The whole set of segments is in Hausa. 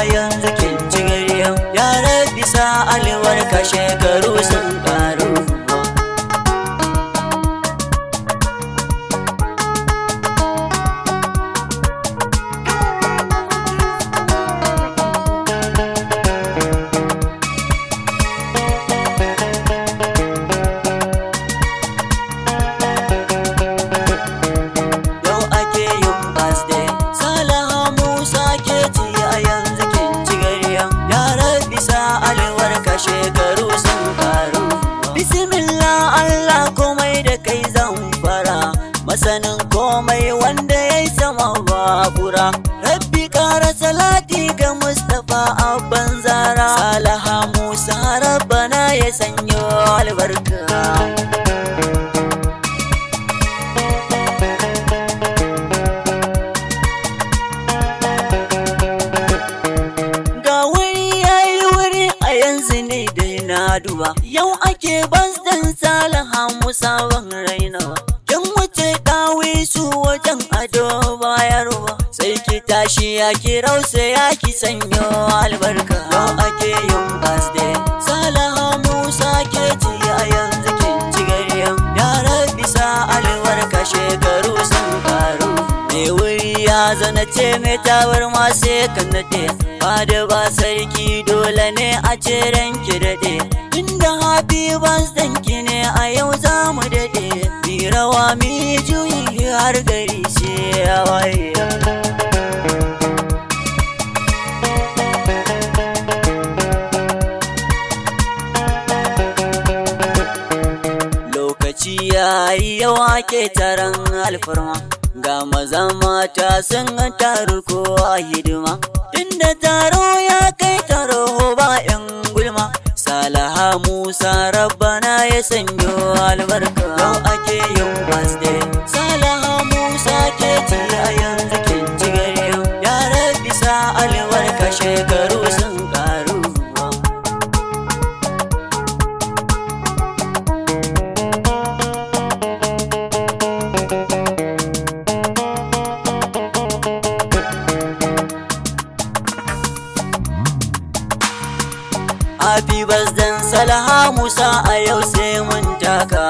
yanzu kin ci gariya ya rabbi sa albarka shekaru sun karu yau ake yin birthday salaha musa ke ci a yanzu kin ci gariya ya rabbi sa albarka shekaru sun karu bismillah allah komai da kai zan fara masanin komai wanda ya yi sama babura rabbi kara salati ga mustapha abban zara salaha musa rabbana ya sanyo albarka ga wuri ya yi wuri a yanzu ne dai na duba yau ake basdan salaha musa ban rainawa kin wuce dawi su wajen ado bayarwa sai ki tashi ya ki rausa ya ki sanyo albarka yau ake yin basde salaha musa ke ci a yanzu kin ci gariya ya rabbi sa albarka shekaru sun karu me wuri ya zana ce mai tawar ma sai kan nade ba da ba sarki dole ne a ce ranki daɗe inda happy birthday ki ne a yau za mu daɗe mi rawa mi juyi har gari sai ya waye lokaci ya yi yawa ke taron alfarma ga maza mata sun taru kowa hidima tunda taro ya kai taro ba yan gulma salaha musa rabbana ya sanyo albarka yau ake yin birthday salaha musa ke ci a yanzu kin ci gari ya rabbi sa albarka shekaru sun karu Happy birthday Salaha Musa a yau sai mun taka.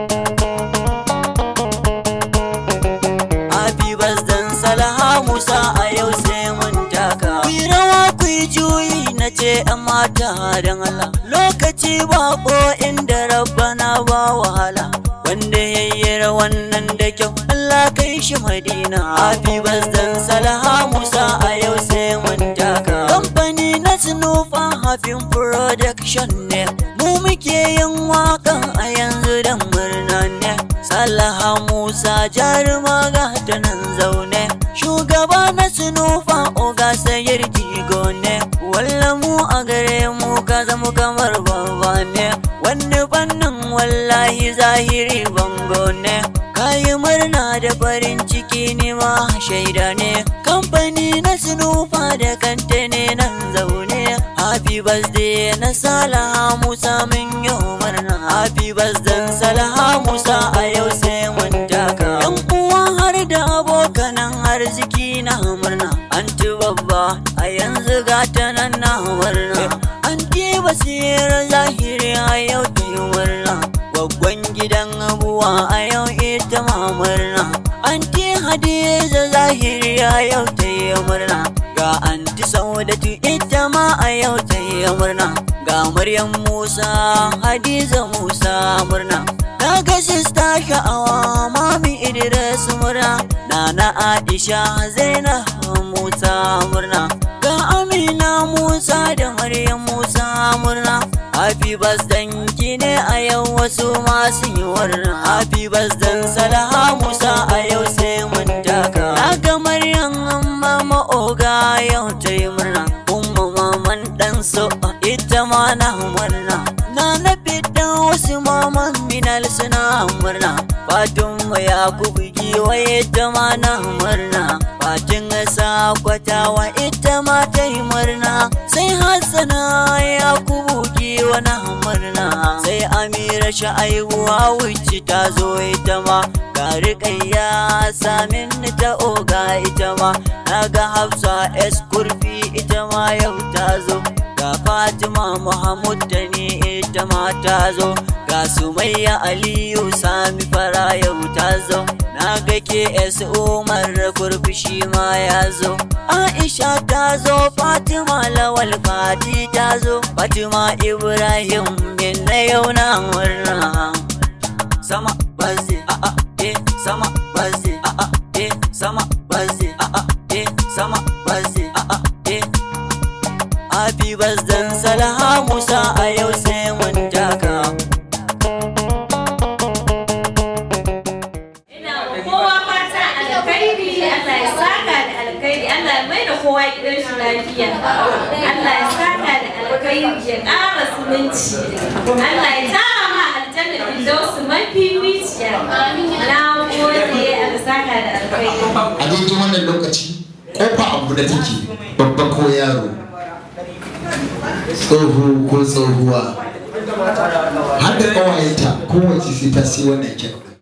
Happy birthday Salaha Musa a yau sai mun taka. Ku yi rawa ku yi juyi na ce ‘yan mata don Allah. Lokaci bako inda rabbana ba wahala. Wanda ya yi rawan nan da kyau Allah kai shi Madina. Happy birthday Salaha Musa a yau sai mun taka. Kamfani na Sinufa Hafin Production ne. Mu muke yin waƙan a yanzu da murna ne. Salaha Musa jaruma ga ta nan zaune. Shugaba na Sinufa Oga Sayar Jigo ne. Walla mu a gare mu ka zama kamar baba ne. Wani fannin wallahi zahiri bango ne. Kayi murna da farin ciki ne ma shaida ne. Kamfani na Sinufa da kanta ne nan zaune. Happy birthday na Salaha Musa mun yi murna. Happy birthday Salaha Musa a yau sai mun taka. Yan uwa har da abokanan arziki na murna. Anti babba a yanzu gata nan na murna. Anti basira zahiri a yau ta yi murna. Gwaggwan gidan abuwa a yau ita ma murna. Anti Hadiza zahiri a yau ta yi murna. Ga anti Saudatu ita ma a yau ta yi murna. Ga Maryam Musa, Hadiza Musa murna. Na ga sista sha'awa mami Idris murna. Nana Aisha Zainab Musa murna. Ga Amina Musa da Maryam Musa murna. Happy birthday ki ne a yau wasu masu yi murna. Happy birthday Salaha Musa a yau sai mun taka. Na ga Maryam mama oga yau ta yi murna. Umma maman dan so ita ma na murna. Na na fita wasu maman minal suna murna. Fatima Yakubu giwa ita ma na murna. Fatin sakwatawa ita ma ta yi murna. Sai Hassana Yakubu giwa muna murna sai amira sha'aibuwa wuce ta zo ita ma ga riƙayya samin ta oga ita ma na ga hafsa s kurfi ita ma yau ta zo ga fatima muhammad da ni ita ma ta zo ga sumayya aliyu sami fara yau ta zo na ga ke s umar kurfi shi ma ya zo aisha ta zo fatima lawal fati ta zo fatima ibrahim min na yau na murna sama bazi a a eh sama bazi a a eh sama bazi a a eh sama bazi a a eh Happy birthday Salaha Musa a yau sai mun taka Ina wa kowa fata alkhairi Allah ya saka da alkhairi Allah ya mai da kowa gidan shi lafiya Allah ya saka da alkhairi ya ƙara zumunci Allah ya tara ma aljanna fidausu mafificiya na gode Allah saka da alkhairi a daidai wannan lokaci kofa abu da take babba ko yaro tsoho ko tsohuwa har da ƙawayenta kowace sai ta sai wannan kek